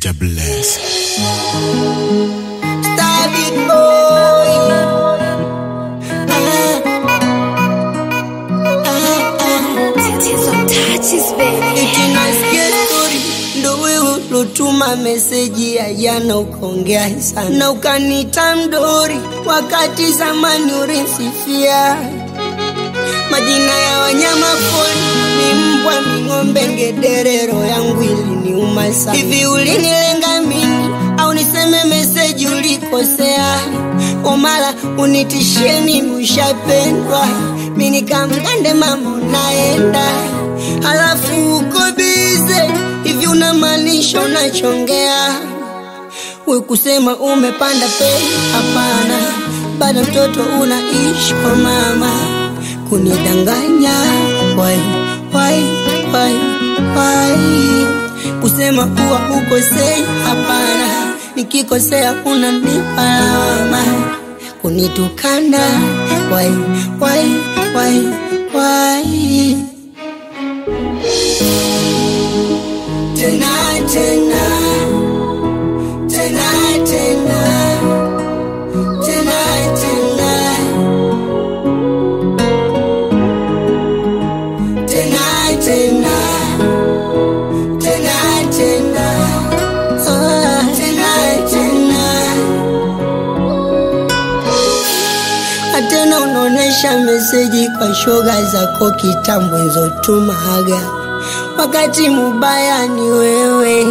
Jah bless. Star big boy. Eti nasikia story ndo wewe ulotuma meseji ya jana ukaongea sana na ukaniita mdori, wakati zamani ulinsifia majina ya wanyama pori ni mbwa, ni ng'ombe, ngedere. Roho yangu iliniuma sana. Hivi ulinilenga mimi au niseme meseji ulikosea? Omala unitishie mimi ushapendwa, mi nikamgande mama unaenda, halafu uko bize hivi, unamaanisha unachongea? We kusema umepanda bei, hapana, bado mtoto unaishi kwa mama kunidanganya wai wai wai wai kusema kuwa ukosei hapana nikikosea unanipa lawama kunitukana wai wai wai wai tena tena tena tena tena tena tena tena tena tena Ah, tena tena atena unaonesha meseji kwa shoga zako kitambo nzotumaga wakati mubaya ni wewe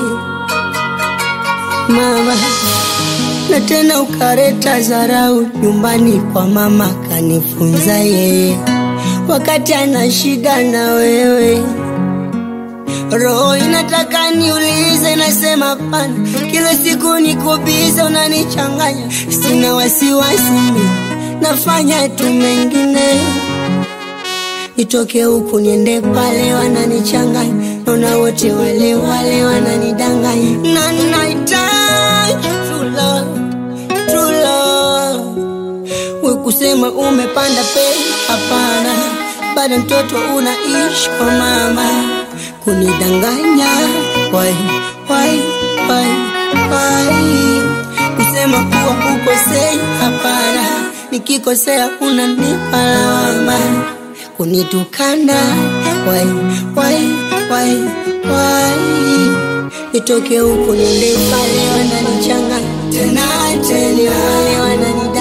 mama na tena ukareta zarau nyumbani kwa mama kanifunza yeye wakati ana shida na wewe roho inataka niulize nasema pana kila siku nikubiza unanichanganya sina wasiwasi mimi, nafanya tu mengine nitoke huku niende pale wananichanganya naona wote wale wale wananidanganya na nahitaji true love, true love we kusema umepanda bei hapana bado mtoto unaishi kwa mama kunidanganya wai wai wai wai kusema kuwa ukosei hapana nikikosea unanipa lawama kunitukana wai wai wai wai nitoke huku niende pale wananichanganya tena tena wale wanani